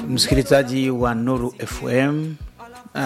msikilizaji wa Nuru FM uh,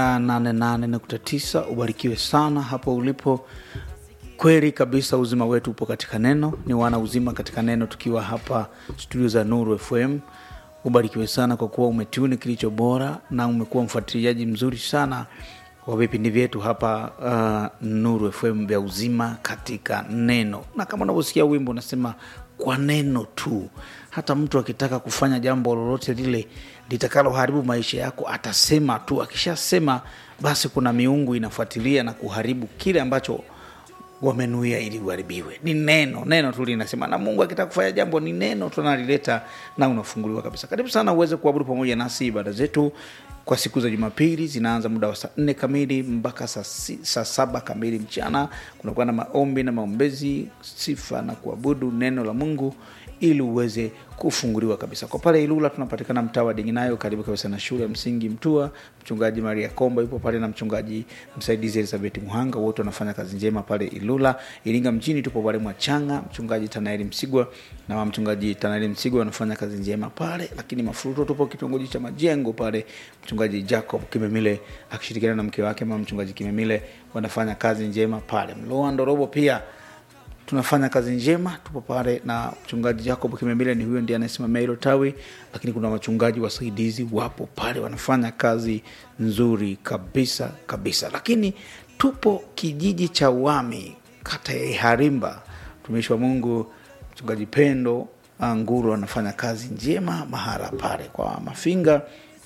88.9 ubarikiwe sana hapo ulipo. Kweli kabisa, uzima wetu upo katika neno, ni wana uzima katika neno, tukiwa hapa studio za Nuru FM. Ubarikiwe sana kwa kuwa umetuni kilicho bora na umekuwa mfuatiliaji mzuri sana wa vipindi vyetu hapa uh, Nuru FM vya uzima katika neno, na kama unavyosikia wimbo unasema kwa neno tu. Hata mtu akitaka kufanya jambo lolote lile litakaloharibu maisha yako atasema tu. Akishasema basi, kuna miungu inafuatilia na kuharibu kile ambacho wamenuia ili uharibiwe. Ni neno, neno tu linasema, na Mungu akitaka kufanya jambo ni neno tunalileta na unafunguliwa kabisa. Karibu sana uweze kuabudu pamoja nasi. Ibada zetu kwa siku za Jumapili zinaanza muda wa saa nne kamili mpaka saa, si, saa saba kamili mchana. Kunakuwa na maombi na maombezi, sifa na kuabudu neno la Mungu ili uweze kufunguliwa kabisa. Kwa pale Ilula tunapatikana mtaa wa Dinginayo, karibu kabisa na shule ya msingi Mtua. Mchungaji Maria Komba yupo pale na mchungaji msaidizi Elizabeth Muhanga, wote wanafanya kazi njema pale Ilula. Iringa mjini tupo pale Mwachanga, mchungaji Tanaeli Msigwa na mchungaji Tanaeli Msigwa wanafanya kazi njema pale, lakini Mafuruto tupo kitongoji cha Majengo pale, mchungaji Jacob Kimemile akishirikiana na mke wake mama mchungaji Kimemile wanafanya kazi njema pale. Mloa Ndorobo pia tunafanya kazi njema, tupo pale na mchungaji Jacob Kimembile, ni huyo ndiye anayesimamia hilo tawi, lakini kuna wachungaji wasaidizi wapo pale wanafanya kazi nzuri kabisa kabisa. Lakini tupo kijiji cha Wami, kata ya Iharimba, mtumishi wa Mungu mchungaji Pendo Nguru anafanya kazi njema mahala pale kwa Mafinga.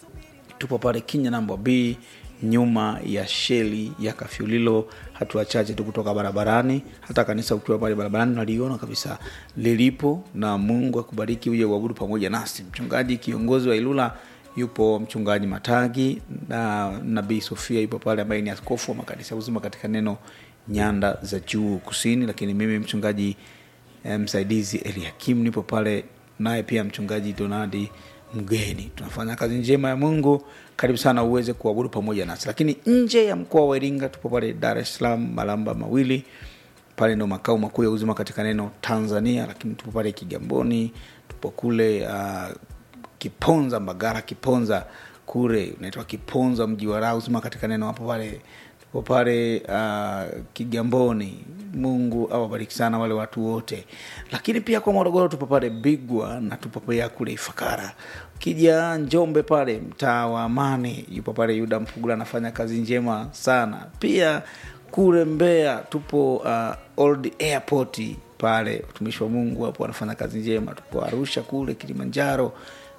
Tupo pale Kinya namba B nyuma ya sheli ya Kafyulilo, hatua chache tu kutoka barabarani. Hata kanisa ukiwa pale barabarani naliona kabisa lilipo, na Mungu akubariki uje uabudu pamoja nasi. Mchungaji kiongozi wa Ilula yupo mchungaji Matagi na nabii Sofia yupo pale, ambaye ni askofu wa makanisa uzima katika neno nyanda za juu kusini. Lakini mimi mchungaji eh, msaidizi Eliakim nipo pale, naye pia mchungaji Donadi mgeni. Tunafanya kazi njema ya Mungu. Karibu sana uweze kuabudu pamoja nasi. Lakini nje ya mkoa wa Iringa tupo pale Dar es Salaam, Malamba Mawili, pale ndo makao makuu ya uzima katika neno Tanzania. Lakini tupo pale Kigamboni, tupo kule uh, Kiponza, Mbagara, Kiponza kule unaitwa Kiponza, mji wa raha uzima katika neno hapo pale tupo pale uh, Kigamboni. Mungu awabariki sana wale watu wote. Lakini pia kwa Morogoro tupo pale Bigwa na tupo pia kule Ifakara. Ukija Njombe pale mtaa wa Amani yupo pale Yuda Mpugula anafanya kazi njema sana. Pia kule Mbeya tupo uh, Old Airport pale utumishi wa Mungu hapo wanafanya kazi njema. Tupo Arusha kule Kilimanjaro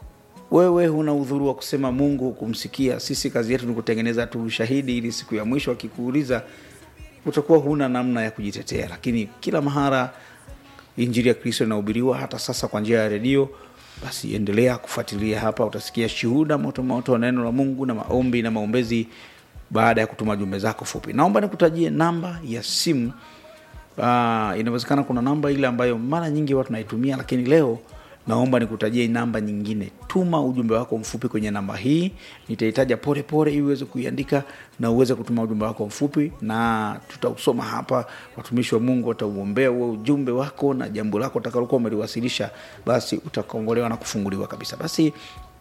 wewe huna udhuru wa kusema Mungu hukumsikia. Sisi kazi yetu ni kutengeneza tu ushahidi, ili siku ya mwisho akikuuliza utakuwa huna namna ya kujitetea. Lakini kila mahara injili ya Kristo inahubiriwa, hata sasa kwa njia ya redio. Basi endelea kufuatilia hapa, utasikia shuhuda motomoto wa neno la Mungu na maombi na maombezi baada ya kutuma jumbe zako fupi. Naomba nikutajie namba ya simu. Uh, inawezekana kuna namba ile ambayo mara nyingi watu naitumia, lakini leo naomba nikutajie namba nyingine. Tuma ujumbe wako mfupi kwenye namba hii, nitaitaja pole pole ili uweze kuiandika na uweze kutuma ujumbe wako mfupi, na tutausoma hapa. Watumishi wa Mungu watauombea huo ujumbe wako na jambo lako utakalokuwa umeliwasilisha, basi utakongolewa na kufunguliwa kabisa. Basi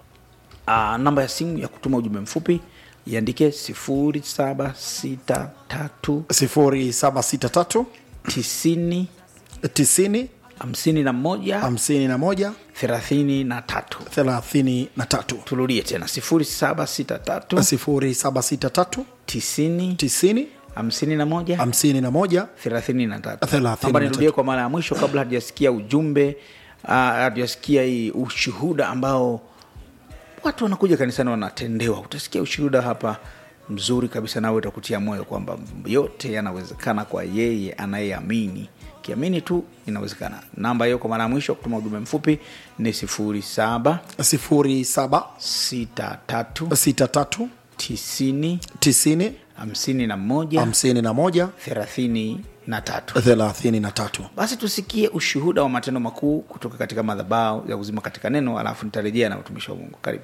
uh, namba ya simu ya kutuma ujumbe mfupi iandike sifuri saba sita tatu sifuri saba sita tatu tisini tisini hamsini na moja hamsini na moja thelathini na tatu. thelathini na tatu Turudie tena sifuri saba sita tatu sifuri saba sita tatu tisini tisini hamsini na moja hamsini na moja thelathini na tatu. Thelathini Naomba na nirudie tatu. kwa mara ya mwisho kabla hatujasikia ujumbe uh, hatujasikia hii ushuhuda ambao watu wanakuja kanisani wanatendewa. Utasikia ushuhuda hapa mzuri kabisa, nawe utakutia moyo kwamba yote yanawezekana kwa yeye anayeamini. Kiamini tu inawezekana. Namba hiyo kwa mara ya mwisho kutuma ujumbe mfupi ni sifuri saba sifuri saba sita tatu sita tatu tisini tisini hamsini na moja hamsini na moja thelathini na tatu. thelathini na tatu Basi tusikie ushuhuda wa matendo makuu kutoka katika madhabahu ya uzima katika neno, alafu nitarejea na utumishi wa Mungu. Karibu.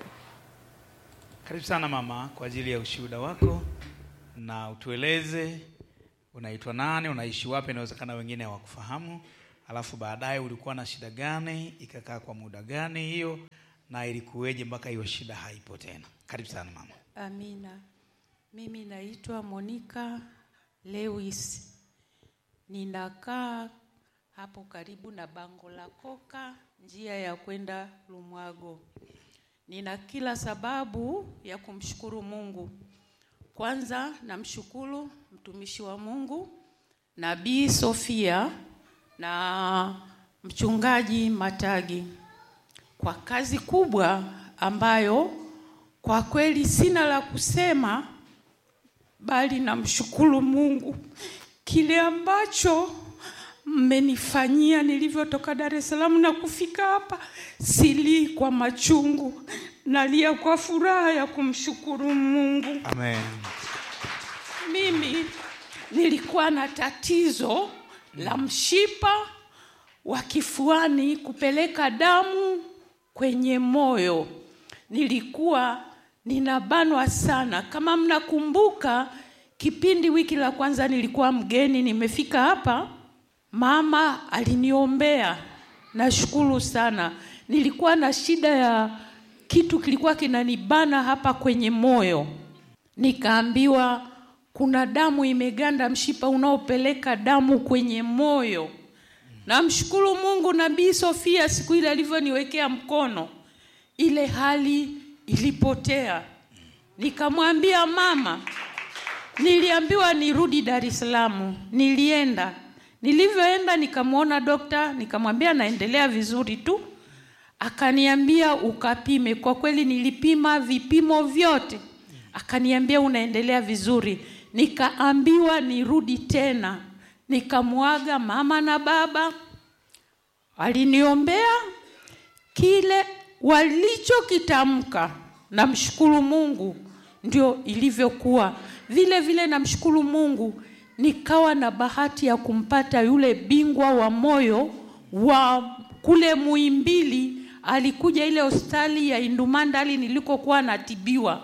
Karibu sana mama kwa ajili ya ushuhuda wako, na utueleze unaitwa nani, unaishi wapi, inawezekana wengine hawakufahamu, alafu baadaye ulikuwa na shida gani, ikakaa kwa muda gani hiyo, na ilikuweje mpaka hiyo shida haipo tena karibu sana mama Amina. Mimi naitwa Monica Lewis. Ninakaa hapo karibu na bango la Koka, njia ya kwenda Lumwago. Nina kila sababu ya kumshukuru Mungu. Kwanza namshukuru mtumishi wa Mungu Nabii Sofia na mchungaji Matagi kwa kazi kubwa ambayo kwa kweli sina la kusema, bali namshukuru Mungu kile ambacho mmenifanyia nilivyotoka Dar es Salaam na kufika hapa. Silii kwa machungu, nalia kwa furaha ya kumshukuru Mungu. amen Mimi nilikuwa na tatizo la mshipa wa kifuani kupeleka damu kwenye moyo. Nilikuwa ninabanwa sana. Kama mnakumbuka, kipindi wiki la kwanza nilikuwa mgeni, nimefika hapa, mama aliniombea. Nashukuru sana. Nilikuwa na shida ya kitu kilikuwa kinanibana hapa kwenye moyo nikaambiwa kuna damu imeganda mshipa unaopeleka damu kwenye moyo. Namshukuru Mungu, Nabii Sofia siku ile alivyoniwekea mkono, ile hali ilipotea. Nikamwambia mama, niliambiwa nirudi Dar es Salaam. Nilienda, nilivyoenda nikamwona dokta, nikamwambia naendelea vizuri tu, akaniambia ukapime. Kwa kweli nilipima vipimo vyote, akaniambia unaendelea vizuri. Nikaambiwa nirudi tena, nikamwaga mama na baba, waliniombea kile walichokitamka. Namshukuru Mungu, ndio ilivyokuwa. Vile vile namshukuru Mungu, nikawa na bahati ya kumpata yule bingwa wa moyo wa kule Muhimbili. Alikuja ile hospitali ya Indumandali nilikokuwa natibiwa,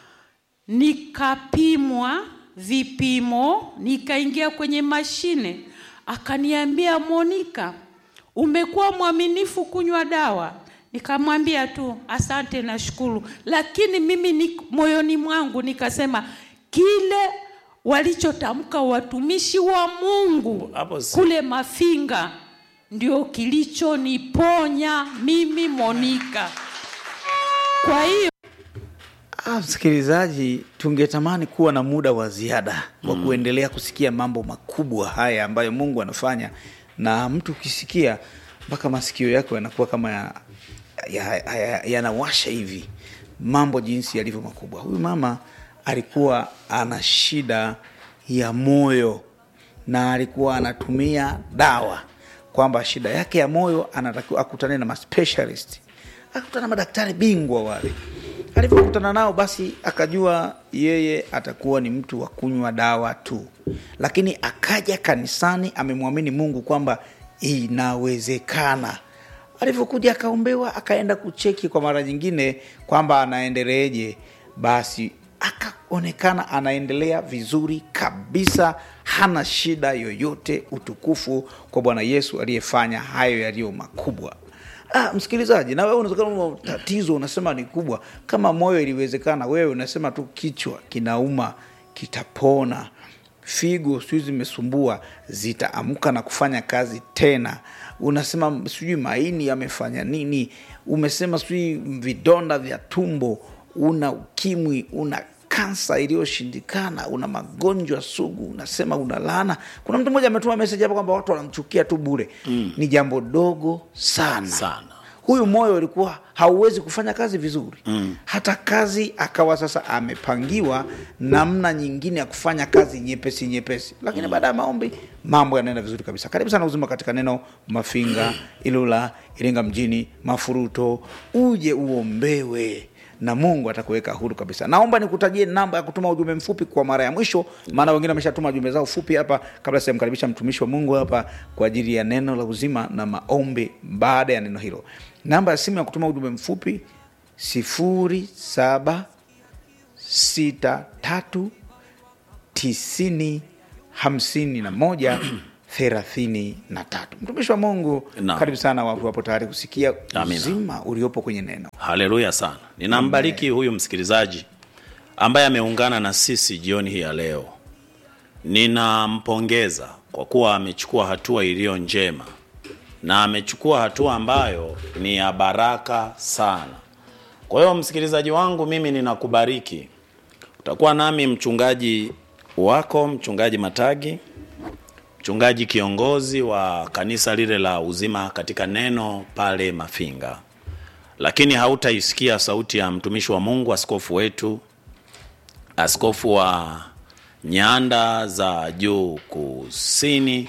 nikapimwa vipimo, nikaingia kwenye mashine, akaniambia Monica, umekuwa mwaminifu kunywa dawa. Nikamwambia tu asante, nashukuru, lakini mimi ni, moyoni mwangu nikasema kile walichotamka watumishi wa Mungu Hapo si- kule Mafinga ndio kilichoniponya mimi Monica. Kwa hiyo Ah, msikilizaji, tungetamani kuwa na muda wa ziada wa kuendelea kusikia mambo makubwa haya ambayo Mungu anafanya, na mtu ukisikia mpaka masikio yako yanakuwa kama yanawasha ya, ya, ya, yanawasha hivi mambo jinsi yalivyo makubwa. Huyu mama alikuwa ana shida ya moyo na alikuwa anatumia dawa, kwamba shida yake ya moyo anatakiwa akutane na maspecialist, akutana na madaktari bingwa wale alivyokutana nao basi akajua yeye atakuwa ni mtu wa kunywa dawa tu, lakini akaja kanisani amemwamini Mungu kwamba inawezekana. Alivyokuja akaombewa, akaenda kucheki kwa mara nyingine kwamba anaendeleeje, basi akaonekana anaendelea vizuri kabisa, hana shida yoyote. Utukufu kwa Bwana Yesu aliyefanya hayo yaliyo makubwa. Ah, msikilizaji, na wewe unawezekana una tatizo unasema ni kubwa. Kama moyo iliwezekana, wewe unasema tu kichwa kinauma, kitapona. Figo sijui zimesumbua, zitaamka na kufanya kazi tena. Unasema sijui maini yamefanya nini, umesema sijui vidonda vya tumbo, una ukimwi, una kansa iliyoshindikana, una magonjwa sugu, unasema una laana. Kuna mtu mmoja ametuma meseji hapa kwamba watu wanamchukia tu bure. Ni jambo dogo sana Sana. huyu moyo ulikuwa hauwezi kufanya kazi vizuri mm. hata kazi akawa sasa amepangiwa namna nyingine ya kufanya kazi nyepesi nyepesi lakini baada ya maombi mambo yanaenda vizuri kabisa karibu sana uzima katika neno mafinga ilula iringa mjini mafuruto uje uombewe na mungu atakuweka huru kabisa naomba nikutajie namba ya kutuma ujumbe mfupi kwa mara ya mwisho maana wengine wameshatuma jumbe zao fupi hapa kabla sijamkaribisha mtumishi wa mungu hapa kwa ajili ya neno la uzima na maombi baada ya neno hilo namba ya simu ya kutuma ujumbe mfupi sifuri saba sita tatu tisini hamsini na moja thelathini na tatu mtumishi wa mungu Naam. karibu sana watu wapo tayari kusikia Amina. uzima uliopo kwenye neno haleluya sana ninambariki huyu msikilizaji ambaye ameungana na sisi jioni hii ya leo ninampongeza kwa kuwa amechukua hatua iliyo njema na amechukua hatua ambayo ni ya baraka sana kwa hiyo msikilizaji wangu mimi ninakubariki utakuwa nami mchungaji wako mchungaji matagi mchungaji kiongozi wa kanisa lile la uzima katika neno pale mafinga lakini hautaisikia sauti ya mtumishi wa mungu askofu wetu askofu wa nyanda za juu kusini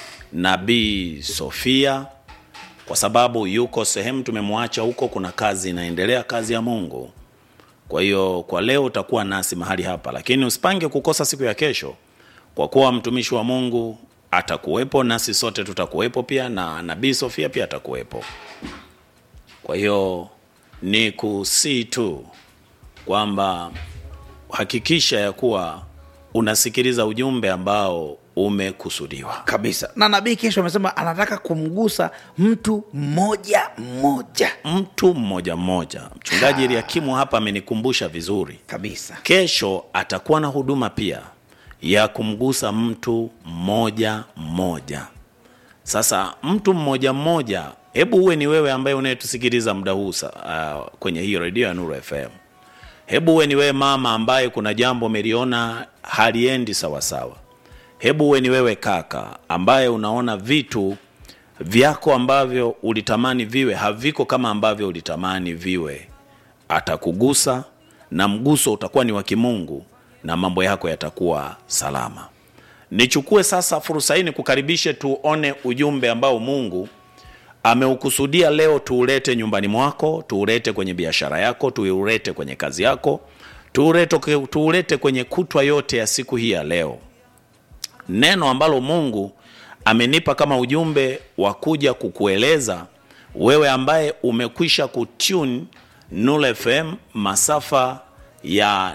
nabii sofia kwa sababu yuko sehemu tumemwacha huko kuna kazi inaendelea kazi ya mungu kwa hiyo kwa leo utakuwa nasi mahali hapa lakini usipange kukosa siku ya kesho kwa kuwa mtumishi wa mungu atakuwepo nasi sote tutakuwepo pia na nabii sofia pia atakuwepo kwa hiyo ni kusii tu kwamba hakikisha ya kuwa unasikiliza ujumbe ambao umekusudiwa kabisa na nabii kesho amesema anataka kumgusa mtu mmoja mmoja mtu mmoja mmoja mchungaji eliakimu hapa amenikumbusha vizuri kabisa kesho atakuwa na huduma pia ya kumgusa mtu mmoja mmoja sasa mtu mmoja mmoja hebu uwe ni wewe ambaye unayetusikiliza muda huu sa- uh, kwenye hii redio ya nuru fm hebu uwe ni wewe mama ambaye kuna jambo umeliona haliendi sawasawa hebu uwe ni wewe kaka ambaye unaona vitu vyako ambavyo ulitamani viwe haviko kama ambavyo ulitamani viwe atakugusa na mguso utakuwa ni wa kimungu na mambo yako yatakuwa salama nichukue sasa fursa hii nikukaribishe tuone ujumbe ambao mungu ameukusudia leo tuulete nyumbani mwako tuulete kwenye biashara yako tuulete kwenye kazi yako tuulete, tuulete kwenye kutwa yote ya siku hii ya leo neno ambalo mungu amenipa kama ujumbe wa kuja kukueleza wewe ambaye umekwisha kutune Nuru FM masafa ya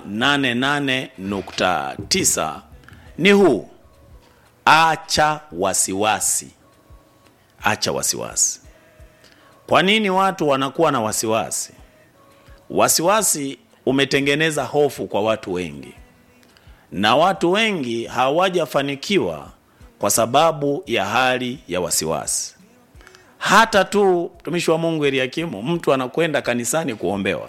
88.9 ni huu acha wasiwasi acha wasiwasi kwa nini watu wanakuwa na wasiwasi wasiwasi umetengeneza hofu kwa watu wengi na watu wengi hawajafanikiwa kwa sababu ya hali ya wasiwasi hata tu mtumishi wa mungu eliakimu mtu anakwenda kanisani kuombewa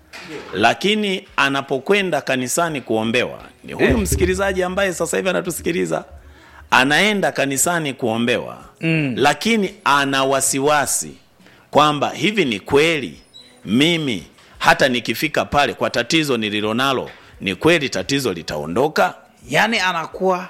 lakini anapokwenda kanisani kuombewa ni huyu msikilizaji ambaye sasa hivi anatusikiliza anaenda kanisani kuombewa mm. lakini ana wasiwasi kwamba hivi ni kweli mimi hata nikifika pale kwa tatizo nililonalo ni kweli tatizo litaondoka yaani anakuwa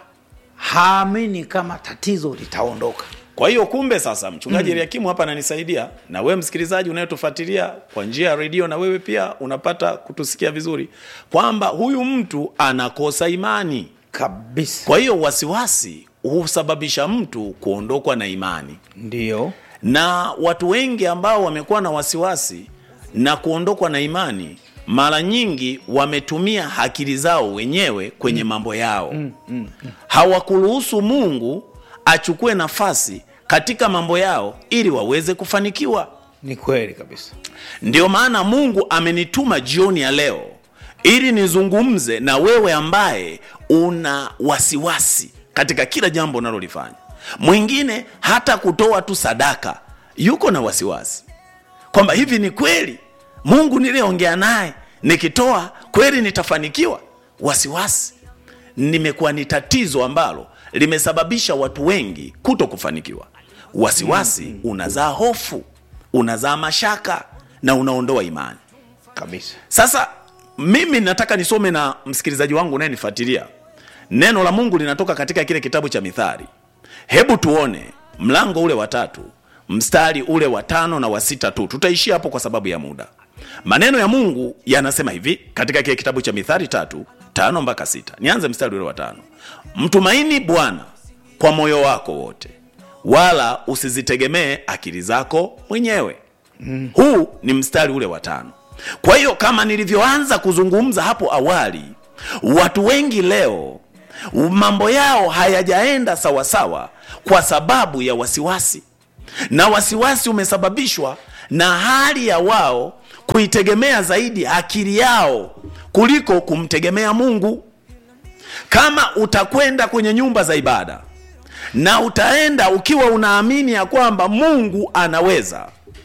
haamini kama tatizo litaondoka kwa hiyo kumbe sasa mchungaji mm. eliakimu hapa ananisaidia na wewe msikilizaji unayetufuatilia kwa njia ya redio na wewe pia unapata kutusikia vizuri kwamba huyu mtu anakosa imani kabisa kwa hiyo wasiwasi husababisha mtu kuondokwa na imani ndio na watu wengi ambao wamekuwa na wasiwasi na kuondokwa na imani mara nyingi wametumia akili zao wenyewe kwenye mambo yao mm, mm, mm. hawakuruhusu mungu achukue nafasi katika mambo yao ili waweze kufanikiwa ni kweli kabisa ndio maana mungu amenituma jioni ya leo ili nizungumze na wewe ambaye una wasiwasi katika kila jambo unalolifanya mwingine hata kutoa tu sadaka yuko na wasiwasi kwamba hivi ni kweli mungu niliyeongea naye nikitoa kweli nitafanikiwa wasiwasi nimekuwa ni tatizo ambalo limesababisha watu wengi kuto kufanikiwa wasiwasi mm, mm. unazaa hofu unazaa mashaka na unaondoa imani kabisa sasa mimi nataka nisome na msikilizaji wangu unayenifuatilia neno la mungu linatoka katika kile kitabu cha mithali hebu tuone mlango ule wa tatu mstari ule wa tano na wa sita tu tutaishia hapo kwa sababu ya muda maneno ya mungu yanasema hivi katika kile kitabu cha mithali tatu tano mpaka sita nianze mstari ule wa tano mtumaini bwana kwa moyo wako wote wala usizitegemee akili zako mwenyewe mm. huu ni mstari ule wa tano kwa hiyo kama nilivyoanza kuzungumza hapo awali watu wengi leo mambo yao hayajaenda sawasawa kwa sababu ya wasiwasi na wasiwasi umesababishwa na hali ya wao kuitegemea zaidi akili yao kuliko kumtegemea mungu kama utakwenda kwenye nyumba za ibada na utaenda ukiwa unaamini ya kwamba mungu anaweza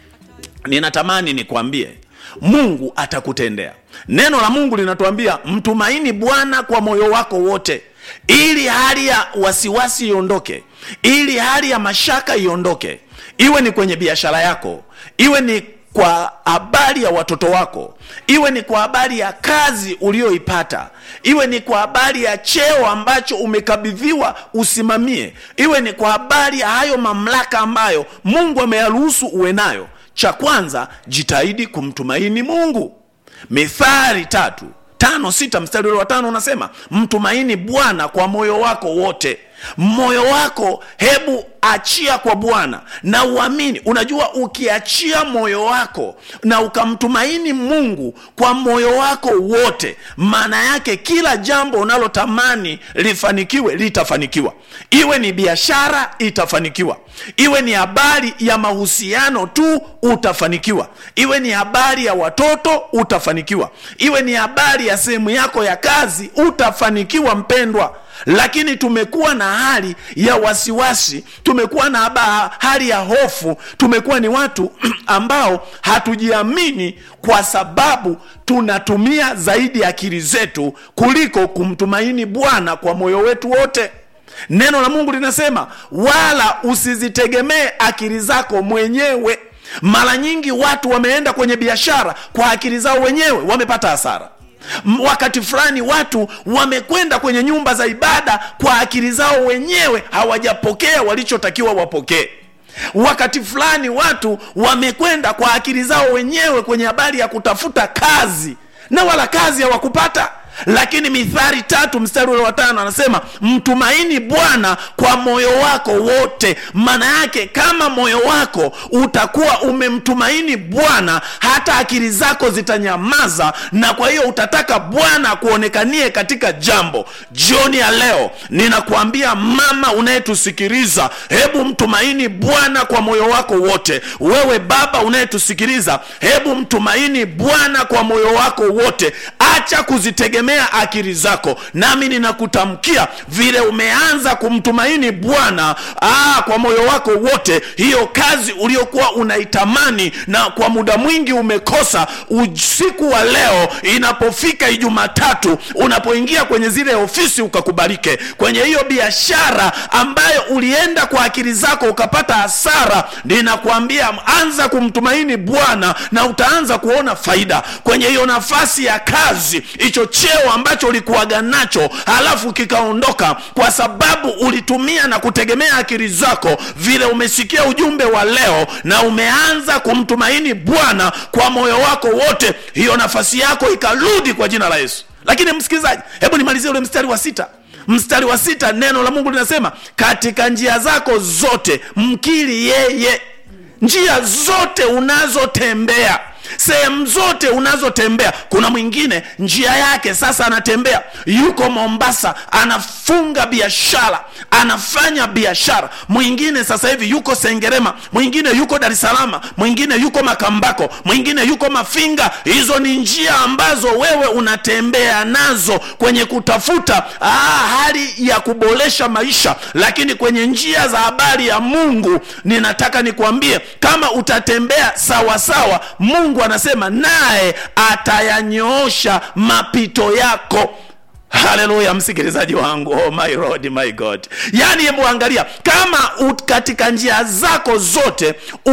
ninatamani nikwambie mungu atakutendea neno la mungu linatuambia mtumaini bwana kwa moyo wako wote ili hali ya wasiwasi iondoke ili hali ya mashaka iondoke iwe ni kwenye biashara yako iwe ni kwa habari ya watoto wako iwe ni kwa habari ya kazi uliyoipata iwe ni kwa habari ya cheo ambacho umekabidhiwa usimamie iwe ni kwa habari ya hayo mamlaka ambayo mungu ameyaruhusu uwe nayo cha kwanza jitahidi kumtumaini mungu mithari tatu tano sita mstari ule wa tano unasema mtumaini bwana kwa moyo wako wote moyo wako hebu achia kwa bwana na uamini unajua ukiachia moyo wako na ukamtumaini mungu kwa moyo wako wote maana yake kila jambo unalotamani lifanikiwe litafanikiwa iwe ni biashara itafanikiwa iwe ni habari ya mahusiano tu utafanikiwa iwe ni habari ya watoto utafanikiwa iwe ni habari ya sehemu yako ya kazi utafanikiwa mpendwa lakini tumekuwa na hali ya wasiwasi tumekuwa na haba, hali ya hofu tumekuwa ni watu ambao hatujiamini kwa sababu tunatumia zaidi akili zetu kuliko kumtumaini bwana kwa moyo wetu wote neno la mungu linasema wala usizitegemee akili zako mwenyewe mara nyingi watu wameenda kwenye biashara kwa akili zao wenyewe wamepata hasara wakati fulani watu wamekwenda kwenye nyumba za ibada kwa akili zao wenyewe hawajapokea walichotakiwa wapokee wakati fulani watu wamekwenda kwa akili zao wenyewe kwenye habari ya kutafuta kazi na wala kazi hawakupata lakini mithari tatu mstari ule wa tano anasema mtumaini bwana kwa moyo wako wote maana yake kama moyo wako utakuwa umemtumaini bwana hata akili zako zitanyamaza na kwa hiyo utataka bwana akuonekanie katika jambo jioni ya leo ninakuambia mama unayetusikiliza hebu mtumaini bwana kwa moyo wako wote wewe baba unayetusikiliza hebu mtumaini bwana kwa moyo wako wote acha kuzitegemea akili zako nami ninakutamkia vile umeanza kumtumaini bwana aa, kwa moyo wako wote hiyo kazi uliokuwa unaitamani na kwa muda mwingi umekosa usiku wa leo inapofika ijumatatu unapoingia kwenye zile ofisi ukakubalike kwenye hiyo biashara ambayo ulienda kwa akili zako ukapata hasara ninakuambia anza kumtumaini bwana na utaanza kuona faida kwenye hiyo nafasi ya kazi hicho cheo ambacho ulikuwaga nacho halafu kikaondoka kwa sababu ulitumia na kutegemea akili zako vile umesikia ujumbe wa leo na umeanza kumtumaini bwana kwa moyo wako wote hiyo nafasi yako ikarudi kwa jina la yesu lakini msikilizaji hebu nimalizie ule mstari wa sita mstari wa sita neno la mungu linasema katika njia zako zote mkiri yeye njia zote unazotembea sehemu zote unazotembea kuna mwingine njia yake sasa anatembea yuko mombasa anafunga biashara anafanya biashara mwingine sasa hivi yuko sengerema mwingine yuko dar es salama mwingine yuko makambako mwingine yuko mafinga hizo ni njia ambazo wewe unatembea nazo kwenye kutafuta aa, hali ya kuboresha maisha lakini kwenye njia za habari ya mungu ninataka nikuambie kama utatembea sawasawa sawa, mungu anasema naye atayanyoosha mapito yako haleluya msikilizaji wangu oh my Lord, my god yaani hebu angalia kama ut, katika njia zako zote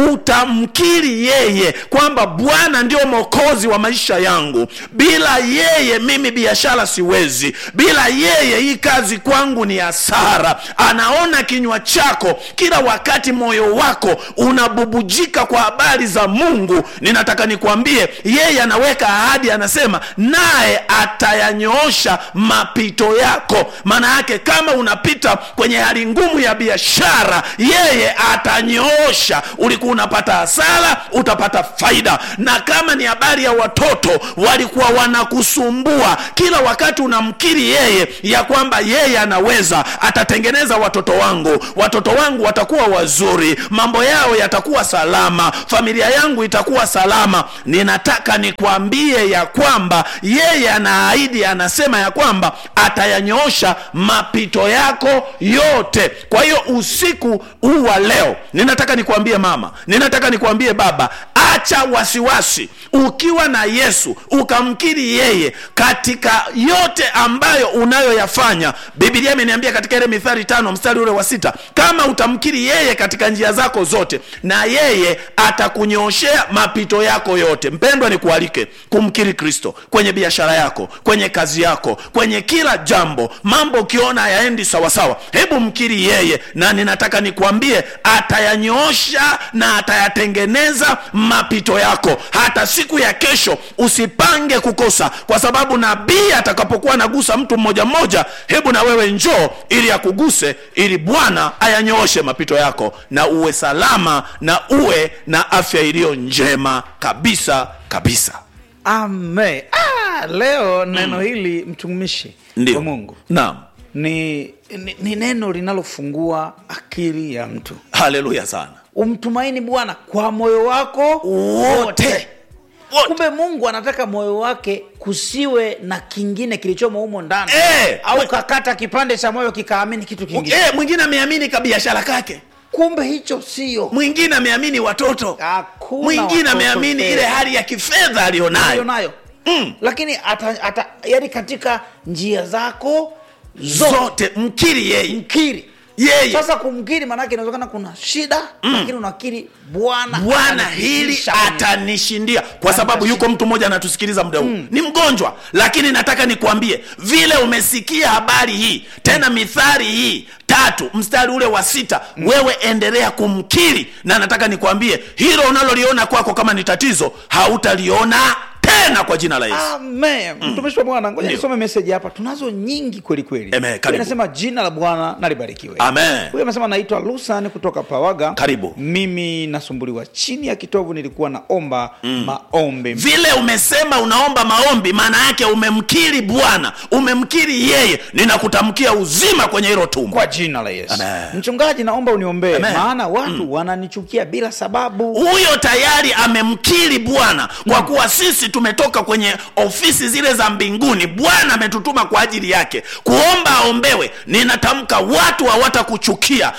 utamkiri yeye kwamba bwana ndio mwokozi wa maisha yangu bila yeye mimi biashara siwezi bila yeye hii kazi kwangu ni hasara anaona kinywa chako kila wakati moyo wako unabubujika kwa habari za mungu ninataka nikwambie yeye anaweka ahadi anasema naye atayanyoosha mapito yako maana yake kama unapita kwenye hali ngumu ya biashara yeye atanyoosha ulikuwa unapata hasara utapata faida na kama ni habari ya watoto walikuwa wanakusumbua kila wakati unamkiri yeye ya kwamba yeye anaweza atatengeneza watoto wangu watoto wangu watakuwa wazuri mambo yao yatakuwa salama familia yangu itakuwa salama ninataka nikwambie ya kwamba yeye anaahidi anasema ya kwamba atayanyoosha mapito yako yote kwa hiyo usiku huu wa leo ninataka nikwambie mama ninataka nikwambie baba acha wasiwasi ukiwa na yesu ukamkiri yeye katika yote ambayo unayoyafanya bibilia imeniambia katika ile mithali tano mstari ule wa sita kama utamkiri yeye katika njia zako zote na yeye atakunyooshea mapito yako yote mpendwa nikualike kumkiri kristo kwenye biashara yako kwenye kazi yako kwenye kila jambo mambo ukiona hayaendi sawasawa hebu mkiri yeye na ninataka nikwambie atayanyoosha na atayatengeneza mapito yako hata siku ya kesho usipange kukosa kwa sababu nabii atakapokuwa anagusa mtu mmoja mmoja hebu na wewe njoo ili akuguse ili bwana ayanyooshe mapito yako na uwe salama na uwe na afya iliyo njema kabisa kabisa ame ah, leo neno hili mtumishi ndio wa mungu naam ni, ni, ni neno linalofungua akili ya mtu haleluya sana umtumaini bwana kwa moyo wako wote wote kumbe mungu anataka moyo wake kusiwe na kingine kilichomo humo ndani Eh, au we- kakata kipande cha moyo kikaamini kitu kingine Eh, mwingine ameamini kabiashara kake kumbe hicho sio mwingine ameamini watoto Hakuna mwingine watoto ameamini tena. ile hali ya kifedha aliyonayo aliyonayo Mm. lakini ata, ata, yani katika njia zako zote zote mkiri yeye mkiri yeye sasa kumkiri maanake inawezekana kuna shida lakini unakiri bwana bwana hili atanifikisha kwenye- atanishindia kwa sababu yuko mtu mmoja anatusikiliza muda huu ni mgonjwa lakini nataka nikwambie vile umesikia habari hii tena mithari hii tatu mstari ule wa sita wewe endelea kumkiri na nataka nikwambie hilo unaloliona kwako kama ni tatizo hautaliona tena kwa jina la yesu Amen. mtumishi wa bwana ngoja Ndio. nisome meseji hapa tunazo nyingi kweli kweli Amen. Karibu. inasema jina la bwana nalibarikiwe Amen. huyu amesema naitwa lusan kutoka pawaga Karibu. mimi nasumbuliwa chini ya kitovu nilikuwa naomba maombi vile umesema unaomba maombi maana yake umemkiri bwana umemkiri yeye ninakutamkia uzima kwenye hilo tumbo kwa jina la yesu Amen. mchungaji naomba uniombee Amen. maana watu wananichukia bila sababu huyo tayari amemkiri bwana kwa kuwa sisi tumetoka kwenye ofisi zile za mbinguni bwana ametutuma kwa ajili yake kuomba aombewe ninatamka watu hawatakuchukia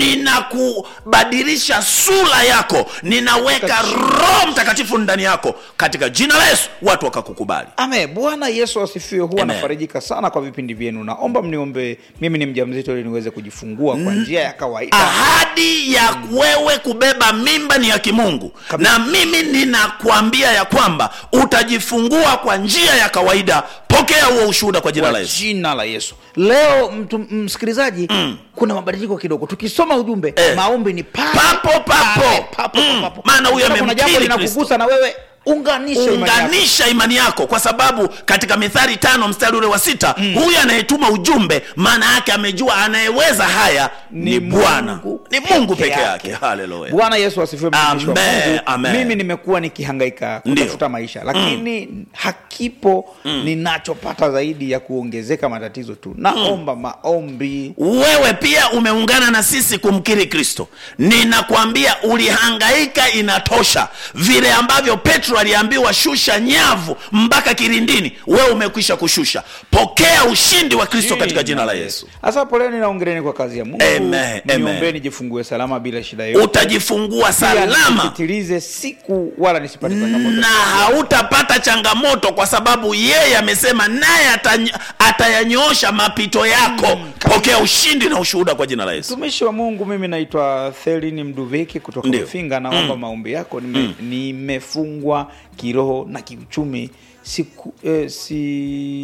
ninakubadilisha sura yako ninaweka roho mtakatifu ndani yako katika jina la yesu watu wakakukubali ame bwana yesu asifiwe huwa Amen. nafarijika sana kwa vipindi vyenu naomba mniombee mimi ni mjamzito ili niweze kujifungua kwa njia ya kawaida ahadi ya wewe kubeba mimba ni ya kimungu na mimi ninakwambia ya kwamba utajifungua kwa njia ya kawaida pokea huo ushuhuda kwa jina la kwa yesu jina la yesu leo mtu msikilizaji kuna mabadiliko kidogo tukisoma ujumbe Eh. maombi ni pale Papo, papo. pale, papo, Mm. papo. Maana huyo Kama kuna amemkiri jambo linakugusa na wewe unganisha imani yako. unganisha imani yako kwa sababu katika mithali tano mstari ule wa sita huyu anayetuma ujumbe maana yake amejua anayeweza haya ni bwana ni mungu peke yake haleluya bwana yesu asifiwe mtumishi wa Amen, Mungu. amen. mimi nimekuwa nikihangaika kutafuta maisha lakini hakipo ninachopata zaidi ya kuongezeka matatizo tu naomba maombi wewe pia umeungana na sisi kumkiri kristo ninakwambia ulihangaika inatosha vile ambavyo petro aliambiwa shusha nyavu mpaka kilindini wewe umekwisha kushusha pokea ushindi wa kristo katika jina la yesu hasa poleni naongereni kwa kazi ya mungu Amen, amen. niombee nijifungue salama bila shida yoyote utajifungua Pia salama nisipitilize siku wala nisipate changamoto na hautapata changamoto kwa sababu yeye amesema naye atany- atayanyoosha mapito yako pokea ushindi na ushuhuda kwa jina la yesu mtumishi wa mungu mimi naitwa thelini mduviki kutoka Ndio. mfinga naomba maombi yako Nime- nimefungwa kiroho na kiuchumi siku eh, si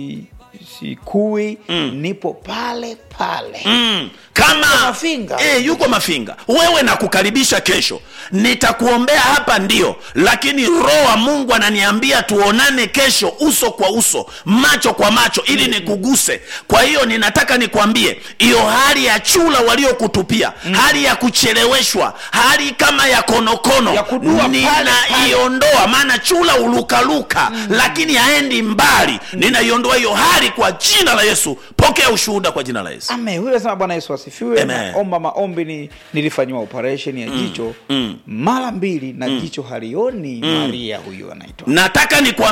sikui nipo pale pale mm. kama Mafinga. e, yuko mafinga wewe nakukaribisha kesho nitakuombea hapa ndio lakini roho wa mungu ananiambia tuonane kesho uso kwa uso macho kwa macho ili nikuguse kwa hiyo ninataka nikwambie hiyo hali ya chula waliokutupia hali ya kucheleweshwa hali kama ya konokono Ya kudua pale, pale. ninaiondoa maana chula ulukaluka lakini haendi mbali ninaiondoa hiyo hali kwa jina la yesu pokea ushuhuda kwa jina la yesu ame huyo anasema bwana yesu asifiwe Amen. naomba maombi ni nilifanyiwa operation ya jicho mm. mara mbili na jicho halioni maria huyu anaitwa nataka ni